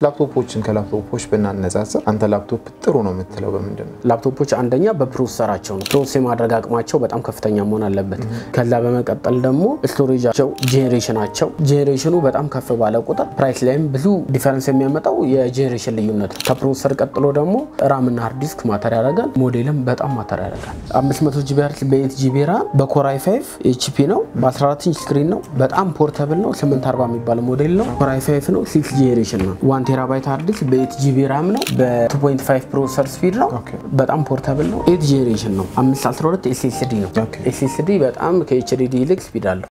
ላፕቶፖችን ከላፕቶፖች ብናነጻጽር አንተ ላፕቶፕ ጥሩ ነው የምትለው በምንድን ነው? ላፕቶፖች አንደኛ በፕሮሰሰራቸው ነው። ፕሮሰስ የማድረግ አቅማቸው በጣም ከፍተኛ መሆን አለበት። ከዛ በመቀጠል ደግሞ ስቶሬጃቸው፣ ጄኔሬሽናቸው ጄኔሬሽኑ በጣም ከፍ ባለ ቁጥር ፕራይስ ላይም ብዙ ዲፈረንስ የሚያመጣው የጄኔሬሽን ልዩነት ነው። ከፕሮሰሰር ቀጥሎ ደግሞ ራም እና ሃርድ ዲስክ ማተር ያደርጋል። ሞዴልም በጣም ማተር ያደርጋል። 500 ጂቢ ሃርስ በኤት ጂቢ ራም በኮራይ 5 ኤችፒ ነው። በ14 ኢንች ስክሪን ነው። በጣም ፖርተብል ነው። 840 የሚባል ሞዴል ነው። ኮራይ 5 ነው። 6 ጄኔሬሽን ነው። 1 ቴራባይት ሃርድ ዲስክ በኤት ጂቢ ራም ነው። በ2.5 ፕሮሰሰር ስፒድ ነው። በጣም ፖርተብል ነው። ኤት ጄኔሬሽን ነው። 512 ኤስኤስዲ ነው። ኤስኤስዲ በጣም ከኤችዲዲ ይልቅ ስፒድ አለው።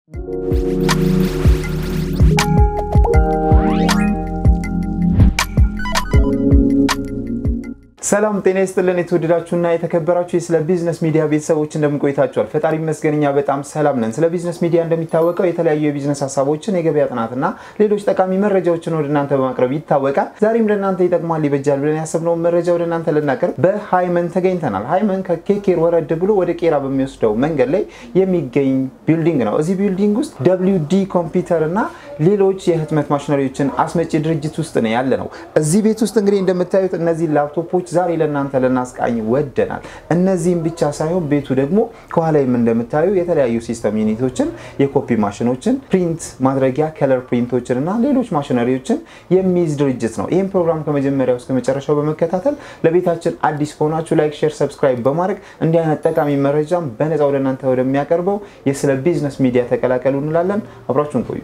ሰላም ጤና ይስጥልን። የተወደዳችሁና የተከበራችሁ የስለ ቢዝነስ ሚዲያ ቤተሰቦች እንደምን ቆይታችኋል? ፈጣሪ ይመስገን እኛ በጣም ሰላም ነን። ስለ ቢዝነስ ሚዲያ እንደሚታወቀው የተለያዩ የቢዝነስ ሀሳቦችን፣ የገበያ ጥናትና ሌሎች ጠቃሚ መረጃዎችን ወደ እናንተ በማቅረብ ይታወቃል። ዛሬም ለእናንተ ይጠቅማል፣ ይበጃል ብለን ያሰብነውን መረጃ ወደ እናንተ ልናቀርብ በሃይመን ተገኝተናል። ሃይመን ከኬኬር ወረድ ብሎ ወደ ቄራ በሚወስደው መንገድ ላይ የሚገኝ ቢልዲንግ ነው። እዚህ ቢልዲንግ ውስጥ ደብሊው ዲ ኮምፒውተር እና ሌሎች የህትመት ማሽነሪዎችን አስመጪ ድርጅት ውስጥ ነው ያለ ነው። እዚህ ቤት ውስጥ እንግዲህ እንደምታዩት እነዚህ ላፕቶፖች ዛሬ ለእናንተ ልናስቃኝ ወደናል። እነዚህም ብቻ ሳይሆን ቤቱ ደግሞ ከኋላይም እንደምታዩ የተለያዩ ሲስተም ዩኒቶችን፣ የኮፒ ማሽኖችን፣ ፕሪንት ማድረጊያ ከለር ፕሪንቶችን እና ሌሎች ማሽነሪዎችን የሚይዝ ድርጅት ነው። ይህም ፕሮግራም ከመጀመሪያው እስከ መጨረሻው በመከታተል ለቤታችን አዲስ ከሆናችሁ ላይክ፣ ሼር፣ ሰብስክራይብ በማድረግ እንዲህ አይነት ጠቃሚ መረጃም በነፃ ወደ እናንተ ወደሚያቀርበው የስለ ቢዝነስ ሚዲያ ተቀላቀሉ እንላለን። አብራችሁን ቆዩ።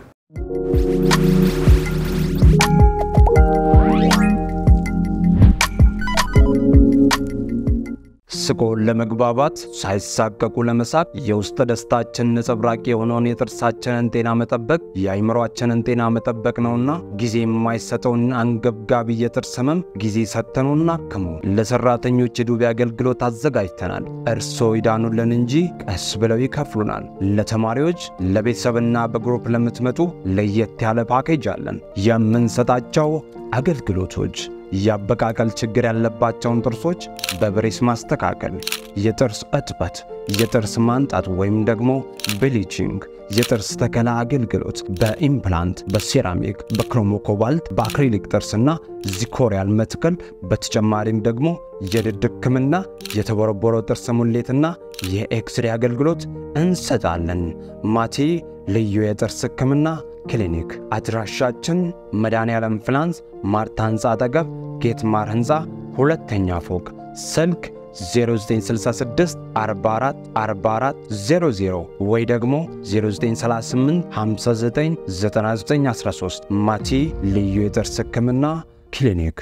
ስቆ ለመግባባት ሳይሳቀቁ ለመሳቅ የውስጥ ደስታችን ነጸብራቅ የሆነውን የጥርሳችንን ጤና መጠበቅ የአይምሯችንን ጤና መጠበቅ ነውና ጊዜ የማይሰጠውን አንገብጋቢ የጥርስ ህመም ጊዜ ሰጥተኑ እናክሙ። ለሰራተኞች የዱቤ አገልግሎት አዘጋጅተናል። እርስዎ ይዳኑልን እንጂ ቀስ ብለው ይከፍሉናል። ለተማሪዎች ለቤተሰብና በግሩፕ ለምትመጡ ለየት ያለ ፓኬጅ አለን። የምንሰጣቸው አገልግሎቶች የአበቃቀል ችግር ያለባቸውን ጥርሶች በብሬስ ማስተካከል፣ የጥርስ እጥበት፣ የጥርስ ማንጣት ወይም ደግሞ ብሊቺንግ፣ የጥርስ ተከላ አገልግሎት በኢምፕላንት፣ በሴራሚክ፣ በክሮሞኮባልት፣ በአክሪሊክ ጥርስና ዚኮሪያል መትከል፣ በተጨማሪም ደግሞ የድድ ሕክምና፣ የተቦረቦረው ጥርስ ሙሌትና የኤክስሬ አገልግሎት እንሰጣለን። ማቴ ልዩ የጥርስ ሕክምና ክሊኒክ አድራሻችን መድኃኔዓለም ፍላንስ ማርታ ሕንፃ አጠገብ ጌት ማር ሕንፃ ሁለተኛ ፎቅ ስልክ 0966 44 44 00 ወይ ደግሞ 0938 59 9913 ማቲ ልዩ የጥርስ ሕክምና ክሊኒክ።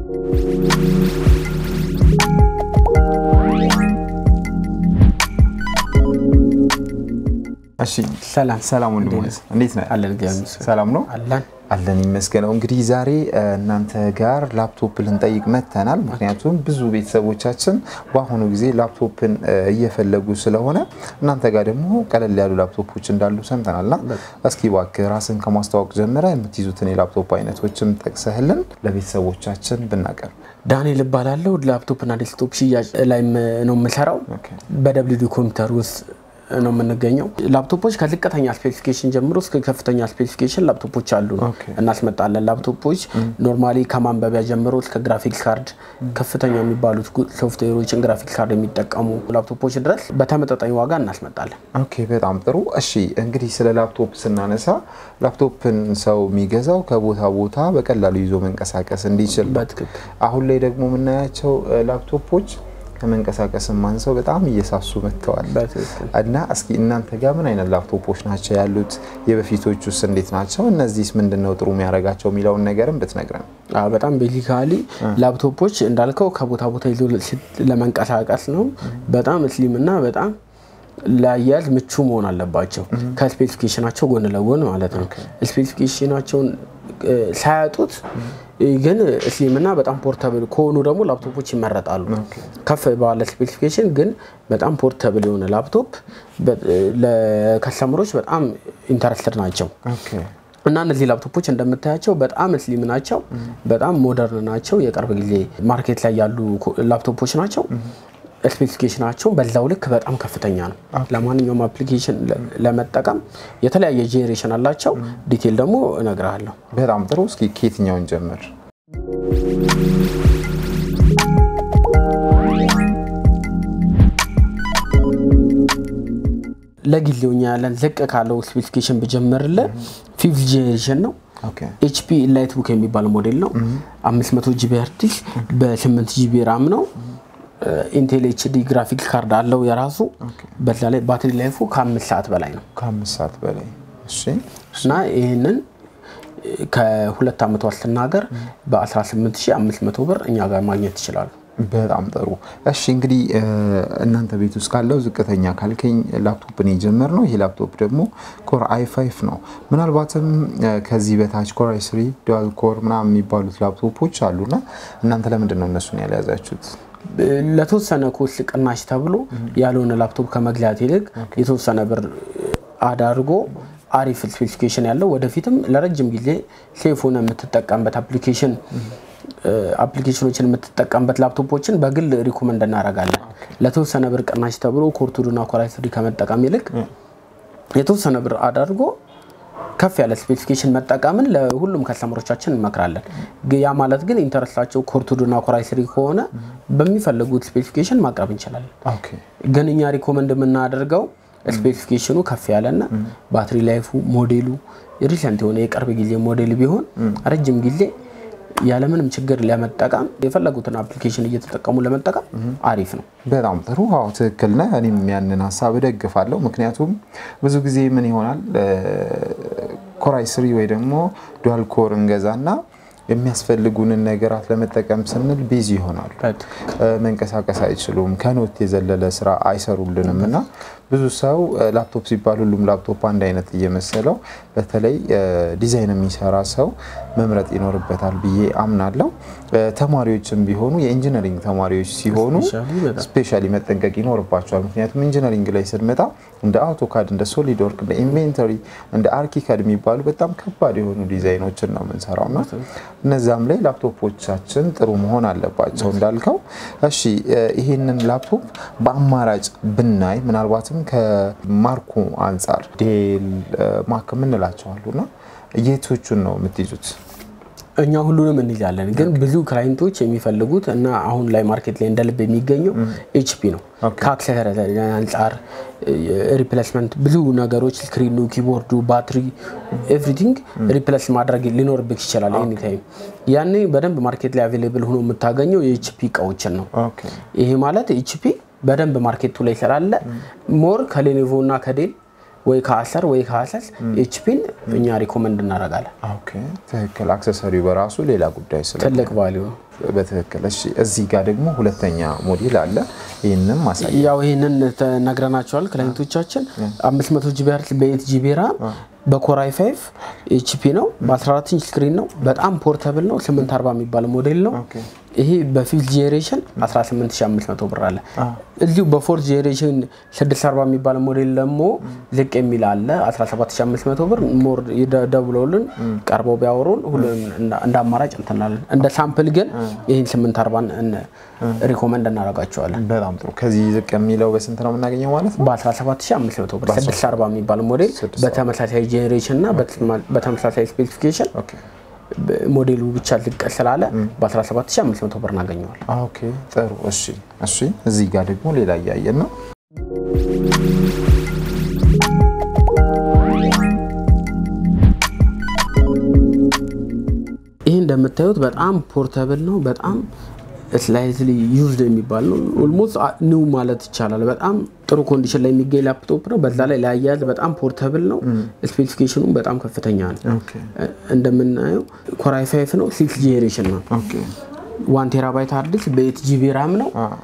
እሺ ሰላም ሰላም ወንድም እንዴት ነህ? አለን እግዚአብሔር ይመስገን። ሰላም ነው አለን አለን ይመስገነው። እንግዲህ ዛሬ እናንተ ጋር ላፕቶፕ ልንጠይቅ መጥተናል። ምክንያቱም ብዙ ቤተሰቦቻችን በአሁኑ ጊዜ ላፕቶፕን እየፈለጉ ስለሆነ እናንተ ጋር ደግሞ ቀለል ያሉ ላፕቶፖች እንዳሉ ሰምተናልና እስኪ እባክህ ራስን ከማስተዋወቅ ጀምረ የምትይዙትን የላፕቶፕ አይነቶችም ጠቅሰህልን ለቤተሰቦቻችን ብናቀርብ። ዳንኤል እባላለሁ። ላፕቶፕና ዴስክቶፕ ሽያጭ ላይ ነው የምሰራው። በደብሊው ዲ ኮምፒውተር ውስጥ ነው የምንገኘው። ላፕቶፖች ከዝቅተኛ ስፔሲፊኬሽን ጀምሮ እስከ ከፍተኛ ስፔሲፊኬሽን ላፕቶፖች አሉ እናስመጣለን። ላፕቶፖች ኖርማሊ ከማንበቢያ ጀምሮ እስከ ግራፊክስ ካርድ ከፍተኛ የሚባሉት ሶፍትዌሮችን ግራፊክስ ካርድ የሚጠቀሙ ላፕቶፖች ድረስ በተመጣጣኝ ዋጋ እናስመጣለን። ኦኬ በጣም ጥሩ። እሺ እንግዲህ ስለ ላፕቶፕ ስናነሳ ላፕቶፕን ሰው የሚገዛው ከቦታ ቦታ በቀላሉ ይዞ መንቀሳቀስ እንዲችል ነው። በትክክል አሁን ላይ ደግሞ የምናያቸው ላፕቶፖች ከመንቀሳቀስም አንሰው በጣም እየሳሱ መጥተዋል። በትክክል እና እስኪ እናንተ ጋር ምን አይነት ላፕቶፖች ናቸው ያሉት? የበፊቶች ውስጥ እንዴት ናቸው? እነዚህስ ምንድን ነው ጥሩ የሚያደርጋቸው የሚለውን ነገርም ብትነግረን። አዎ በጣም ቤዚካሊ ላፕቶፖች እንዳልከው ከቦታ ቦታ ይዞ ለመንቀሳቀስ ነው። በጣም ስሊም እና በጣም ለአያያዝ ምቹ መሆን አለባቸው ከስፔሲፊኬሽናቸው ጎን ለጎን ማለት ነው። ስፔሲፊኬሽናቸውን ሳያጡት ግን ስሊምና በጣም ፖርተብል ከሆኑ ደግሞ ላፕቶፖች ይመረጣሉ። ከፍ ባለ ስፔሲፊኬሽን ግን በጣም ፖርተብል የሆነ ላፕቶፕ ለከስተመሮች በጣም ኢንተረስትድ ናቸው። እና እነዚህ ላፕቶፖች እንደምታያቸው በጣም ስሊም ናቸው፣ በጣም ሞደርን ናቸው። የቅርብ ጊዜ ማርኬት ላይ ያሉ ላፕቶፖች ናቸው። ስፔሲፊኬሽናቸው በዛው ልክ በጣም ከፍተኛ ነው። ለማንኛውም አፕሊኬሽን ለመጠቀም የተለያየ ጄኔሬሽን አላቸው። ዲቴል ደግሞ እነግርሃለሁ። በጣም ጥሩ። እስኪ ከየትኛውን ጀምር? ለጊዜው እኛ ያለን ዝቅ ካለው ስፔሲፊኬሽን ብጀምርልን ፊፍት ጄኔሬሽን ነው። ኦኬ ኤችፒ ኢንላይት ቡክ የሚባል ሞዴል ነው። 500 ጂቢ ሃርድ ዲስክ በ8 ጂቢ ራም ነው። ኢንቴል ኤችዲ ግራፊክስ ካርድ አለው የራሱ። በዛ ላይ ባትሪ ላይፉ ከአምስት ሰዓት በላይ ነው ከአምስት ሰዓት በላይ እሺ እና ይህንን ከሁለት ዓመት ዋስትና ጋር በ18500 ብር እኛ ጋር ማግኘት ይችላሉ። በጣም ጥሩ እሺ እንግዲህ እ፣ እናንተ ቤት ውስጥ ካለው ዝቅተኛ ካልከኝ ላፕቶፕን የጀመር ነው ይሄ ላፕቶፕ ደግሞ ኮር አይ ፋይቭ ነው ምናልባትም እ፣ ከዚህ በታች ኮር አይ ስሪ ዱዋል ኮር ምናምን የሚባሉት ላፕቶፖች አሉና እናንተ ለምንድን ነው እነሱን ያልያዛችሁት ለተወሰነ ኮስት ቅናሽ ተብሎ ያልሆነ ላፕቶፕ ከመግዛት ይልቅ የተወሰነ ብር አዳርጎ አሪፍ ስፔሲፊኬሽን ያለው ወደፊትም ለረጅም ጊዜ ሴፍ ሆነ የምትጠቀምበት አፕሊኬሽን አፕሊኬሽኖችን የምትጠቀምበት ላፕቶፖችን በግል ሪኮመንድ እናደርጋለን። ለተወሰነ ብር ቅናሽ ተብሎ ኮርቱዱና ኮራይ ስሪ ከመጠቀም ይልቅ የተወሰነ ብር አዳርጎ ከፍ ያለ ስፔሲፊኬሽን መጠቀምን ለሁሉም ከስተመሮቻችን እንመክራለን። ግ- ያ ማለት ግን ኢንተረስታቸው ኮርቱዱና ኮራይ ስሪ ከሆነ በሚፈልጉት ስፔሲፊኬሽን ማቅረብ እንችላለን። ኦኬ ግን እኛ ሪኮመንድ የምናደርገው ስፔሲፊኬሽኑ ከፍ ያለና ባትሪ ላይፉ ሞዴሉ ሪሰንት የሆነ የቅርብ ጊዜ ሞዴል ቢሆን ረጅም ጊዜ ያለምንም ችግር ለመጠቀም የፈለጉትን አፕሊኬሽን እየተጠቀሙ ለመጠቀም አሪፍ ነው። በጣም ጥሩ አዎ ትክክል ነህ እኔም ያንን ሀሳብ እደግፋለሁ ምክንያቱም ብዙ ጊዜ ምን ይሆናል ኮራይ ስሪ ወይ ደግሞ ዱዋል ኮር እንገዛና የሚያስፈልጉንን ነገራት ለመጠቀም ስንል ቢዚ ይሆናሉ እ፣ መንቀሳቀስ አይችሉም ከኖት የዘለለ ስራ አይሰሩልንም እና ብዙ ሰው እ፣ ላፕቶፕ ሲባል ሁሉም ላፕቶፕ አንድ አይነት እየመሰለው በተለይ እ፣ ዲዛይን የሚሰራ ሰው መምረጥ ይኖርበታል ብዬ አምናለሁ እ፣ ተማሪዎችም ቢሆኑ የኢንጂነሪንግ ተማሪዎች ሲሆኑ Especially በጣም ስፔሻሊ መጠንቀቅ ይኖርባቸዋል ምክንያቱም ኢንጂነሪንግ ላይ ስንመጣ እንደ አውቶካድ እንደ ሶሊድ ወርክ እንደ ኢንቬንተሪ እንደ አርኪካድ የሚባሉ በጣም ከባድ የሆኑ ዲዛይኖችን ነው የምንሰራው እና እነዛም ላይ ላፕቶፖቻችን ጥሩ መሆን አለባቸው እንዳልከው እሺ እ፣ ይሄንን ላፕቶፕ በአማራጭ ብናይ ምናልባትም ከማርኩ አንጻር ዴል እ፣ ማክ የምንላቸው አሉና የቶቹን ነው የምትይዙት እኛ ሁሉንም እንይዛለን፣ ግን ብዙ ክላይንቶች የሚፈልጉት እና አሁን ላይ ማርኬት ላይ እንደ ልብ የሚገኘው ኤችፒ ነው። ከአክሰሰሪ አንጻር ሪፕሌስመንት ብዙ ነገሮች ስክሪኑ፣ ኪቦርዱ፣ ባትሪ ኤቭሪቲንግ ሪፕሌስ ማድረግ ሊኖርብህ ይችላል ኤኒ ታይም። ያኔ በደንብ ማርኬት ላይ አቬሌብል ሆኖ የምታገኘው የኤችፒ እቃዎችን ነው። ኦኬ ይሄ ማለት ኤችፒ በደንብ ማርኬቱ ላይ ስላለ ሞር ከሌኔቮ እና ከዴል ወይ ከአሰር ወይ ከአሰስ ኤችፒን እኛ ሪኮመንድ እናደርጋለን። ኦኬ ትክክል አክሰሰሪው በራሱ ሌላ ጉዳይ ስለ ትልቅ ቫሊዩ ነው። በትክክል እሺ እዚህ ጋር ደግሞ ሁለተኛ ሞዴል አለ ይህንም ማሳይ ያው ይህንን ነግረናቸዋል ክላይንቶቻችን 500 ጂቢ ሄርትዝ በኤት ጂቢ ራም በኮራይ 5 ኤችፒ ነው በ14 ኢንች ስክሪን ነው በጣም ፖርተብል ነው 840 የሚባል ሞዴል ነው ኦኬ ይሄ በፊፍት ጄኔሬሽን 18500 ብር አለ እዚሁ በፎርት ጄኔሬሽን 640 የሚባል ሞዴል ደግሞ ዝቅ የሚል አለ 17500 ብር ሞር ደውለውልን ቀርበው ቢያወሩን ሁሉንም እንደ- እንደ አማራጭ እንትናለን እንደ ሳምፕል ግን ይህን 840 ሪኮመንድ እናደርጋቸዋለን በጣም ጥሩ ከዚህ ዝቅ የሚለው በስንት ነው የምናገኘው ማለት ነው በ17500 ብር 640 የሚባል ሞዴል በተመሳሳይ ጄኔሬሽን እና በተመሳሳይ ስፔሲፊኬሽን ኦኬ ሞዴሉ ብቻ ዝቅ ስላለ በ17500 ብር እናገኘዋል። ኦኬ ጥሩ እሺ እሺ እዚህ ጋር ደግሞ ሌላ እያየን ነው ይህ እንደምታዩት በጣም ፖርተብል ነው። በጣም ስላይትሊ ዩዝድ የሚባል ነው። ኦልሞስት ኒው ማለት ይቻላል። በጣም ጥሩ ኮንዲሽን ላይ የሚገኝ ላፕቶፕ ነው። በዛ ላይ ለአያያዝ በጣም ፖርተብል ነው። ስፔሲፊኬሽኑ በጣም ከፍተኛ ነው። ኦኬ እንደምናየው ኮራይ ፋይፍ ነው። ሲክስ ጄኔሬሽን ነው። ኦኬ ዋን ቴራባይት ሃርድ ዲስክ በኤት ጂቢ ራም ነው። አ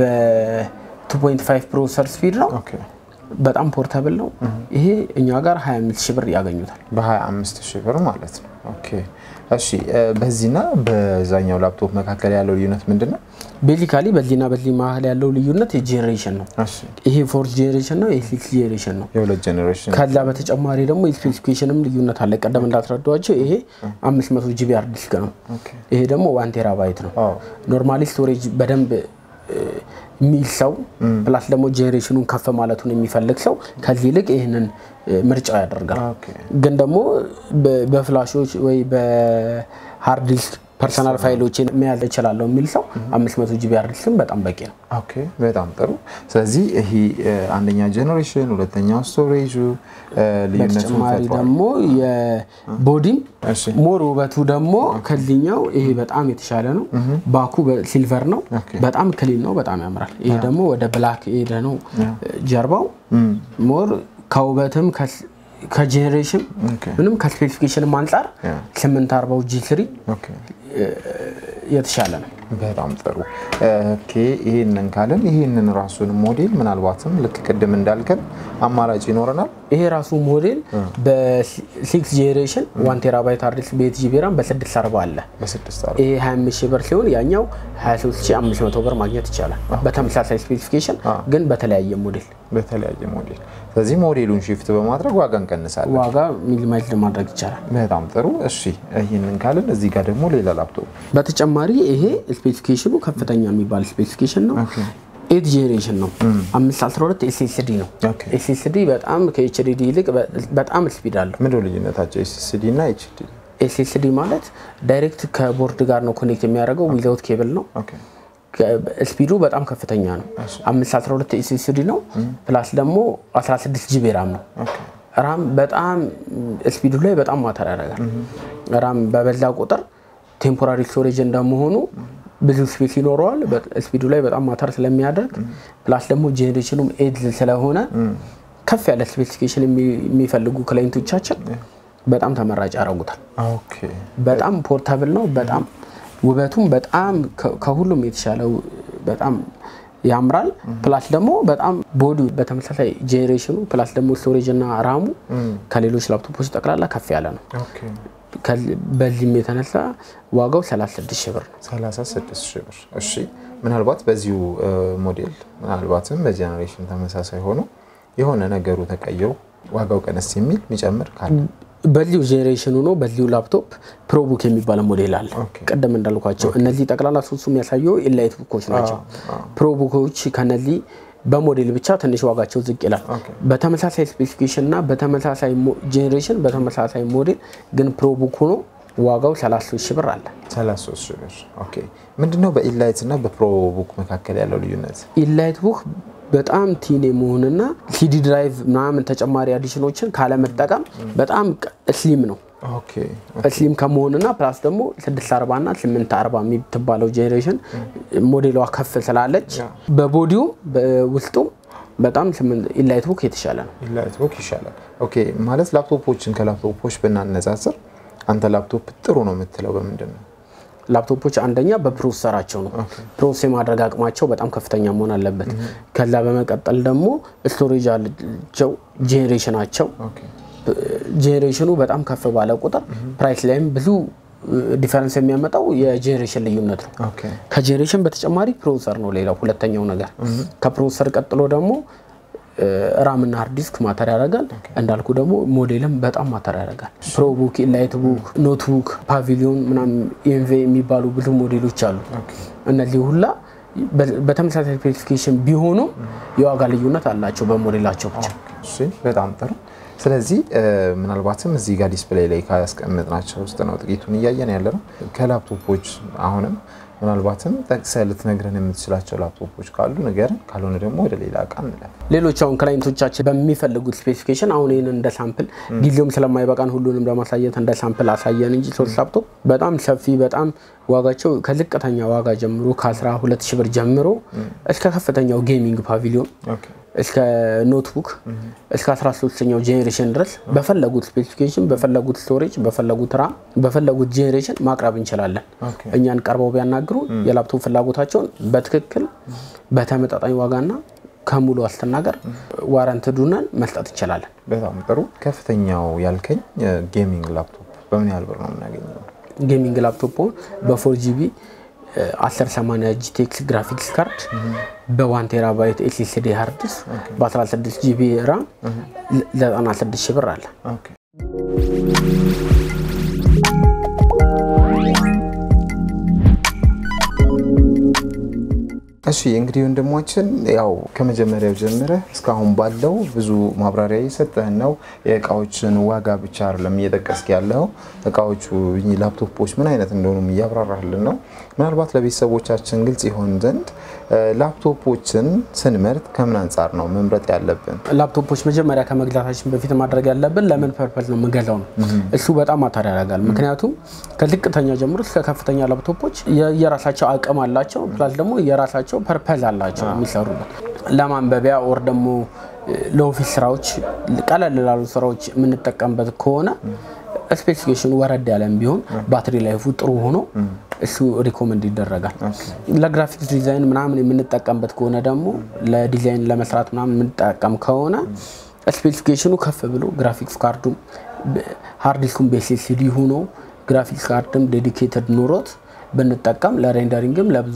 በ2.5 ፕሮሰሰር ስፒድ ነው። ኦኬ በጣም ፖርተብል ነው። ይሄ እኛ ጋር 25 ሺህ ብር ያገኙታል። በ25 ሺህ ብር ማለት ነው ኦኬ እሺ እ፣ በዚህና በዛኛው ላፕቶፕ መካከል ያለው ልዩነት ምንድን ነው ቤዚካሊ በዚህና በዚህ መሀል ያለው ልዩነት የጄኔሬሽን ነው። እሺ ይሄ ፎርት ጄኔሬሽን ነው። ይሄ ሲክስ ጄኔሬሽን ነው። የሁለት ጄኔሬሽን ከዛ በተጨማሪ ደግሞ የስፔሲፊኬሽንም ልዩነት አለ። ቀደም እንዳስረዷቸው ይሄ 500 ጂቢ ሃርድ ዲስክ ነው። ኦኬ ይሄ ደግሞ ዋን ቴራባይት ነው። አዎ ኖርማሊ ስቶሬጅ በደንብ እ፣ የሚል ሰው ፕላስ ደግሞ ጄኔሬሽኑን ከፍ ማለቱን የሚፈልግ ሰው ከዚህ ይልቅ ይህንን እ፣ ምርጫው ያደርጋል። ኦኬ ግን ደግሞ በ- በፍላሾች ወይ በሃርድ ዲስክ ፐርሰናል ፋይሎችን መያዝ እችላለሁ የሚል ሰው 500 ጂቢ ሃርድ ዲስክም በጣም በቂ ነው። ኦኬ በጣም ጥሩ። ስለዚህ ይሄ አንደኛ ጄኔሬሽን፣ ሁለተኛው ስቶሬጁ ልዩነቱን በተጨማሪ ፈጥሯል። ደግሞ የቦዲም እሺ ሞር ውበቱ ደግሞ ከዚህኛው ይሄ በጣም የተሻለ ነው። ባኩ ሲልቨር ነው፣ ኦኬ። በጣም ክሊን ነው፣ በጣም ያምራል። ይሄ ደግሞ ወደ ብላክ የሄደ ነው ጀርባው ሞር ከውበትም ከስ- ከጄኔሬሽን ኦኬ ምንም ከስፔሲፊኬሽንም አንጻር ያ። 840 ጂ ስሪ ኦኬ የተሻለ ነው። በጣም ጥሩ ኦኬ። ይህንን ካለን ይህንን ራሱን ሞዴል ምናልባትም ልክ ቅድም እንዳልከን አማራጭ ይኖረናል። ይሄ ራሱ ሞዴል በሲክስ ጄኔሬሽን ዋን ቴራባይት ሃርድ ዲስክ በኤት ጂቢ ራም በስድስት አርባ አለ። በስድስት አር ይሄ 25 ሺህ ብር ሲሆን ያኛው 23500 ብር ማግኘት ይቻላል። በተመሳሳይ ስፔሲፊኬሽን ግን በተለያየ ሞዴል በተለያየ ሞዴል። ስለዚህ ሞዴሉን ሺፍት በማድረግ ዋጋ እንቀንሳለን። ዋጋ ሚኒማይዝ ማድረግ ይቻላል። በጣም ጥሩ እሺ። ይህንን ካለን እዚህ ጋር ደግሞ ሌላ ላፕቶፕ በተጨማሪ ይሄ ስፔሲፊኬሽኑ ከፍተኛ የሚባል ስፔሲፊኬሽን ነው። ኤት ጄኔሬሽን ነው። 512 ኤስኤስዲ ነው። ኦኬ። ኤስኤስዲ በጣም ከኤችዲዲ ይልቅ በ- በጣም ስፒድ አለው። ምንድን ነው ልዩነታቸው? ኤስኤስዲ እና ኤችዲ? ኤስኤስዲ ማለት ዳይሬክት ከቦርድ ጋር ነው ኮኔክት የሚያደርገው ዊዛውት ኬብል ነው። ኦኬ ስፒዱ በጣም ከፍተኛ ነው። 512 ኤስኤስዲ ነው። ፕላስ ደግሞ 16 ጂቢ ራም ነው። ኦኬ ራም በጣም ስፒዱ ላይ በጣም ማተር ያደርጋል። ራም በበዛ ቁጥር ቴምፖራሪ ስቶሬጅ እንደመሆኑ ብዙ ስፔስ ይኖረዋል። ስፒዱ ላይ በጣም ማተር ስለሚያደርግ ፕላስ ደግሞ ጄኔሬሽኑም ኤድ ስለሆነ ከፍ ያለ ስፔሲፊኬሽን የሚፈልጉ ክላይንቶቻችን በጣም ተመራጭ ያደርጉታል። ኦኬ በጣም ፖርታብል ነው። በጣም ውበቱም በጣም ከ- ከሁሉም የተሻለው በጣም ያምራል። ፕላስ ደግሞ በጣም ቦዲ በተመሳሳይ ጄኔሬሽኑ ፕላስ ደግሞ ስቶሬጅ እና ራሙ ከሌሎች ላፕቶፖች ጠቅላላ ከፍ ያለ ነው። ኦኬ ከዚ- በዚህም የተነሳ ዋጋው 36 ሺህ ብር ነው። 36 ሺህ ብር። እሺ ምናልባት በዚሁ እ, ሞዴል ምናልባትም በጀኔሬሽን ተመሳሳይ ሆኖ የሆነ ነገሩ ተቀይሮ ዋጋው ቀነስ የሚል የሚጨምር ካለ በዚሁ ጄኔሬሽኑ ነው። በዚሁ ላፕቶፕ ፕሮቡክ የሚባል ሞዴል አለ። ኦኬ። ቅድም እንዳልኳቸው እነዚህ ጠቅላላ ሶስቱ የሚያሳየው ኢንላይት ቡኮች ናቸው። ፕሮቡኮች ከነዚህ በሞዴል ብቻ ትንሽ ዋጋቸው ዝቅ ይላል። በተመሳሳይ ስፔሲፊኬሽን እና በተመሳሳይ ጄኔሬሽን በተመሳሳይ ሞዴል ግን ፕሮቡክ ሆኖ ዋጋው 33 ሺህ ብር አለ። 33 ሺህ ብር። ኦኬ ምንድነው በኢላይት እና በፕሮቡክ መካከል ያለው ልዩነት? ኢንላይት ቡክ በጣም ቲን የመሆንና ሲዲ ድራይቭ ምናምን ተጨማሪ አዲሽኖችን ካለመጠቀም በጣም ስሊም ነው። ኦኬ ስሊም ከመሆንና ፕላስ ደግሞ 640 እና 840 የምትባለው ጄኔሬሽን ሞዴሏ ከፍ ስላለች በቦዲውም በውስጡም በጣም ኢንላይት ቡክ የተሻለ ነው። ኢላይት ቡክ ይሻላል። ኦኬ ማለት ላፕቶፖችን ከላፕቶፖች ብናነጻጽር አንተ ላፕቶፕ ጥሩ ነው የምትለው በምንድን ነው? ላፕቶፖች አንደኛ በፕሮሰሰራቸው ነው። ፕሮሰስ የማድረግ አቅማቸው በጣም ከፍተኛ መሆን አለበት። ከዛ በመቀጠል ደግሞ ስቶሬጃቸው፣ ጄኔሬሽናቸው ኦኬ ጄኔሬሽኑ በጣም ከፍ ባለ ቁጥር ፕራይስ ላይም ብዙ ዲፈረንስ የሚያመጣው የጄኔሬሽን ልዩነት ነው። ኦኬ ከጄኔሬሽን በተጨማሪ ፕሮሰሰር ነው ሌላው ሁለተኛው ነገር። ከፕሮሰሰር ቀጥሎ ደግሞ ራም እና ሃርድ ዲስክ ማተር ያደርጋል። እንዳልኩ ደግሞ ሞዴልም በጣም ማተር ያደርጋል። ፕሮቡክ፣ ኢንላይት ቡክ፣ ኖትቡክ፣ ፓቪሊዮን ምናምን ኢንቬ የሚባሉ ብዙ ሞዴሎች አሉ። እነዚህ ሁላ በ- በተመሳሳይ ስፔሲፊኬሽን ቢሆኑም የዋጋ ልዩነት አላቸው በሞዴላቸው ብቻ። እሺ በጣም ጥሩ። ስለዚህ እ፣ ምናልባትም እዚህ ጋር ዲስፕሌይ ላይ ካስቀመጥናቸው ውስጥ ነው ጥቂቱን እያየን ያለ ነው። ከላፕቶፖች አሁንም ምናልባትም ጠቅሰህ ልትነግረን የምትችላቸው ላፕቶፖች ካሉ ንገረን፣ ካልሆነ ደግሞ ወደ ሌላ እቃ እንለፍ። ሌሎች አሁን ክላይንቶቻችን በሚፈልጉት ስፔሲፊኬሽን አሁን ይህን እንደ ሳምፕል ጊዜውም ስለማይበቃን ሁሉንም ለማሳየት እንደ ሳምፕል አሳየን እንጂ ሶስት ላፕቶፕ በጣም ሰፊ በጣም ዋጋቸው ከዝቅተኛ ዋጋ ጀምሮ ከ12 ሺህ ብር ጀምሮ እስከ ከፍተኛው ጌሚንግ ፓቪሊዮን ኦኬ እስከ ኖትቡክ እስከ 13ኛው ጄኔሬሽን ድረስ በፈለጉት ስፔሲፊኬሽን በፈለጉት ስቶሬጅ በፈለጉት ራም በፈለጉት ጄኔሬሽን ማቅረብ እንችላለን። ኦኬ። እኛን ቀርበው ቢያናግሩ የላፕቶፕ ፍላጎታቸውን በትክክል በተመጣጣኝ ዋጋና ከሙሉ ዋስትና ጋር ዋረንትድ ሆነን መስጠት እንችላለን። በጣም ጥሩ። ከፍተኛው ያልከኝ ጌሚንግ ላፕቶፕ በምን ያህል ብር ነው የምናገኘው? ጌሚንግ ላፕቶፕ በፎር ጂቢ 1080 ጂቴክስ ግራፊክስ ካርድ በዋን ቴራባይት ኤስኤስዲ ሃርድ ዲስክ በ16 ጂቢ ራም 96 ሺህ ብር አለ። ኦኬ እሺ እንግዲህ ወንድማችን ያው ከመጀመሪያው ጀምረህ እስካሁን ባለው ብዙ ማብራሪያ እየሰጠህን ነው። የእቃዎችን ዋጋ ብቻ አይደለም እየጠቀስክ ያለው እቃዎቹ እኚህ ላፕቶፖች ምን አይነት እንደሆኑም እያብራራህልን ነው። ምናልባት ለቤተሰቦቻችን ግልጽ ይሆን ዘንድ ላፕቶፖችን ስንመርጥ ከምን አንጻር ነው መምረጥ ያለብን? ላፕቶፖች መጀመሪያ ከመግዛታችን በፊት ማድረግ ያለብን ለምን ፐርፐዝ ነው የምንገዛው ነው። እሱ በጣም ማተር ያደርጋል። ምክንያቱም ከዝቅተኛ ጀምሮ እስከ ከፍተኛ ላፕቶፖች የራሳቸው አቅም አላቸው፣ ፕላስ ደግሞ የራሳቸው ፐርፐዝ አላቸው የሚሰሩበት ለማንበቢያ ወር ደግሞ ለኦፊስ ስራዎች፣ ቀለል ላሉ ስራዎች የምንጠቀምበት ከሆነ ስፔሲፊኬሽኑ ወረድ ያለም ቢሆን ባትሪ ላይፉ ጥሩ ሆኖ እሱ ሪኮመንድ ይደረጋል። ለግራፊክስ ዲዛይን ምናምን የምንጠቀምበት ከሆነ ደግሞ ለዲዛይን ለመስራት ምናምን የምንጠቀም ከሆነ ስፔሲፊኬሽኑ ከፍ ብሎ ግራፊክስ ካርዱም ሃርድ ዲስኩም በኤስኤስዲ ሆኖ ግራፊክስ ካርድም ዴዲኬትድ ኑሮት ብንጠቀም ለሬንደሪንግም ለብዙ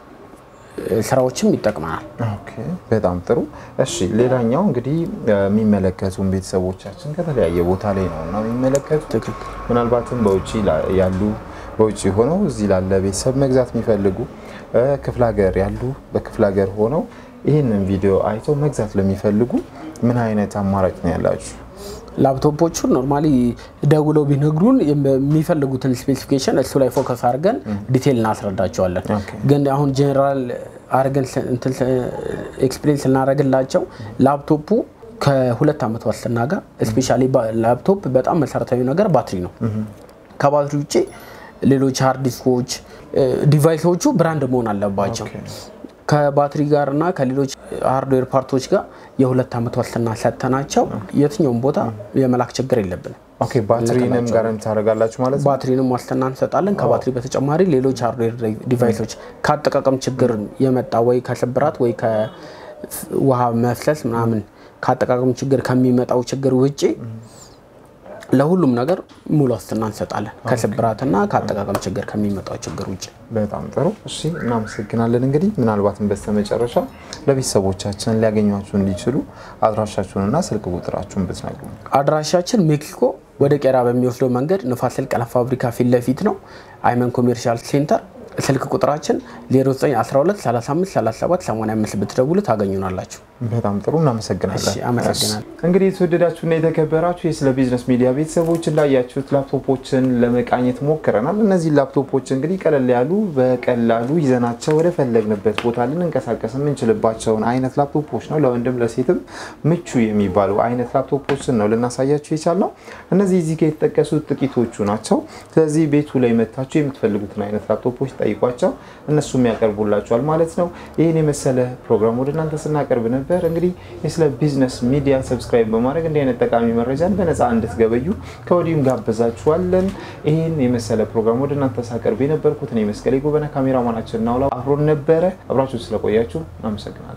ስራዎችም ይጠቅመናል። ኦኬ፣ በጣም ጥሩ። እሺ ሌላኛው እንግዲህ የሚመለከቱን ቤተሰቦቻችን ከተለያየ ቦታ ላይ ነው እና የሚመለከቱ ምናልባትም በውጭ ያሉ በውጭ ሆነው እዚህ ላለ ቤተሰብ መግዛት የሚፈልጉ ክፍለ ሀገር ያሉ በክፍለ ሀገር ሆነው ይህንን ቪዲዮ አይተው መግዛት ለሚፈልጉ ምን አይነት አማራጭ ነው ያላችሁ? ላፕቶፖቹን ኖርማሊ ደውለው ቢነግሩን የሚፈልጉትን ስፔሲፊኬሽን እሱ ላይ ፎከስ አድርገን ዲቴይል እናስረዳቸዋለን። ግን አሁን ጄኔራል አድርገን ኤክስፒሪየንስ ልናደርግላቸው ላፕቶፑ ከሁለት ዓመት ዋስትና ጋር ስፔሻሊ ላፕቶፕ በጣም መሰረታዊ ነገር ባትሪ ነው። ከባትሪ ውጭ ሌሎች ሃርድ ዲስኮች ዲቫይሶቹ ብራንድ መሆን አለባቸው። ከባትሪ ጋር እና ከሌሎች ሃርድዌር ፓርቶች ጋር የሁለት ዓመት ዋስትና ሰጥተናቸው የትኛውም ቦታ የመላክ ችግር የለብንም። ኦኬ ባትሪንም ጋራንቲ ታደርጋላችሁ ማለት ነው? ባትሪንም ዋስትና እንሰጣለን። ከባትሪ በተጨማሪ ሌሎች ሃርድዌር ዲቫይሶች ከአጠቃቀም ችግር የመጣ ወይ ከስብራት ወይ ከውሃ መፍሰስ ምናምን ከአጠቃቀም ችግር ከሚመጣው ችግር ውጭ ለሁሉም ነገር ሙሉ ዋስትና እንሰጣለን። ከስብራትና ከአጠቃቀም ችግር ከሚመጣው ችግር ውጭ። በጣም ጥሩ እሺ፣ እናመሰግናለን። እንግዲህ ምናልባትም በስተመጨረሻ ለቤተሰቦቻችን ሊያገኟችሁ እንዲችሉ አድራሻችሁንና ስልክ ቁጥራችሁን ብትነግሩ። አድራሻችን ሜክሲኮ ወደ ቄራ በሚወስደው መንገድ ንፋስ ስልክ ቀለም ፋብሪካ ፊት ለፊት ነው። አይመን ኮሜርሻል ሴንተር ስልክ ቁጥራችን 0912 35 37 85 ብትደውሉ ታገኙናላችሁ። በጣም ጥሩ እናመሰግናለን። እሺ፣ አመሰግናለሁ። እንግዲህ የተወደዳችሁና የተከበራችሁ የስለ ቢዝነስ ሚዲያ ቤተሰቦች እንዳያችሁት ላፕቶፖችን ለመቃኘት ሞክረናል። እነዚህ ላፕቶፖች እንግዲህ ቀለል ያሉ በቀላሉ ይዘናቸው ወደ ፈለግንበት ቦታ ልንንቀሳቀስ የምንችልባቸውን አይነት ላፕቶፖች ነው። ለወንድም ለሴትም ምቹ የሚባሉ አይነት ላፕቶፖችን ነው ልናሳያችሁ የቻልነው። እነዚህ እዚህ ጋር የተጠቀሱት ጥቂቶቹ ናቸው። ስለዚህ ቤቱ ላይ መታችሁ የምትፈልጉትን አይነት ላፕቶፖች ጠይቋቸው፣ እነሱም ያቀርቡላችኋል ማለት ነው። ይህን የመሰለ ፕሮግራም ወደ እናንተ ስናቀርብ ነበር። እንግዲህ የስለ ቢዝነስ ሚዲያ ሰብስክራይብ በማድረግ እንዲህ አይነት ጠቃሚ መረጃን በነፃ እንድትገበዩ ከወዲሁም ጋብዛችኋለን። ይህን የመሰለ ፕሮግራም ወደ እናንተ ሳቀርብ የነበርኩት እኔ መስቀሌ ጎበነ፣ ካሜራማናችን ናውላ አብሮን ነበረ። አብራችሁ ስለቆያችሁ አመሰግናለሁ።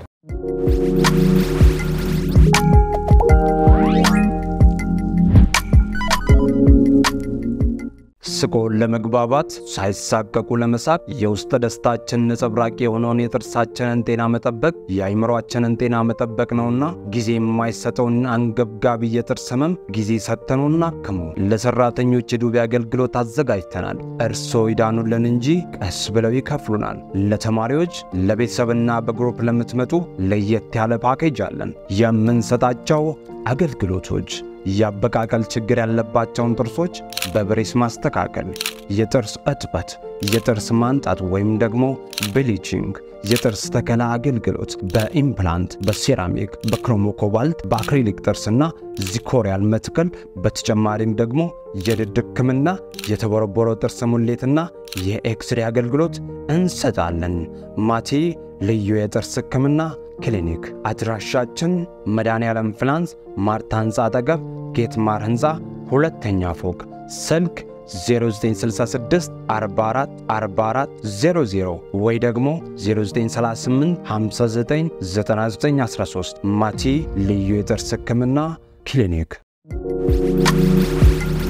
ስቆ ለመግባባት ሳይሳቀቁ ለመሳቅ የውስጥ ደስታችን ነጸብራቅ የሆነውን የጥርሳችንን ጤና መጠበቅ የአይምሯችንን ጤና መጠበቅ ነውና ጊዜ የማይሰጠውን አንገብጋቢ የጥርስ ህመም ጊዜ ሰጥተኑ እናክሙ። ለሰራተኞች የዱቤ አገልግሎት አዘጋጅተናል። እርስዎ ይዳኑልን እንጂ ቀስ ብለው ይከፍሉናል። ለተማሪዎች ለቤተሰብና በግሩፕ ለምትመጡ ለየት ያለ ፓኬጅ አለን። የምንሰጣቸው አገልግሎቶች የአበቃቀል ችግር ያለባቸውን ጥርሶች በብሬስ ማስተካከል፣ የጥርስ እጥበት፣ የጥርስ ማንጣት ወይም ደግሞ ብሊቺንግ፣ የጥርስ ተከላ አገልግሎት በኢምፕላንት፣ በሴራሚክ፣ በክሮሞኮባልት፣ በአክሪሊክ ጥርስና ዚኮሪያል መትከል፣ በተጨማሪም ደግሞ የድድ ሕክምና፣ የተቦረቦረው ጥርስ ሙሌትና የኤክስሬ አገልግሎት እንሰጣለን። ማቴ ልዩ የጥርስ ሕክምና ክሊኒክ አድራሻችን መድኃኔዓለም ፍላንስ ማርታ ሕንፃ አጠገብ ጌት ማር ሕንፃ ሁለተኛ ፎቅ ስልክ 0966 44 44 00 ወይ ደግሞ 0938 59 9913 ማቲ ልዩ የጥርስ ሕክምና ክሊኒክ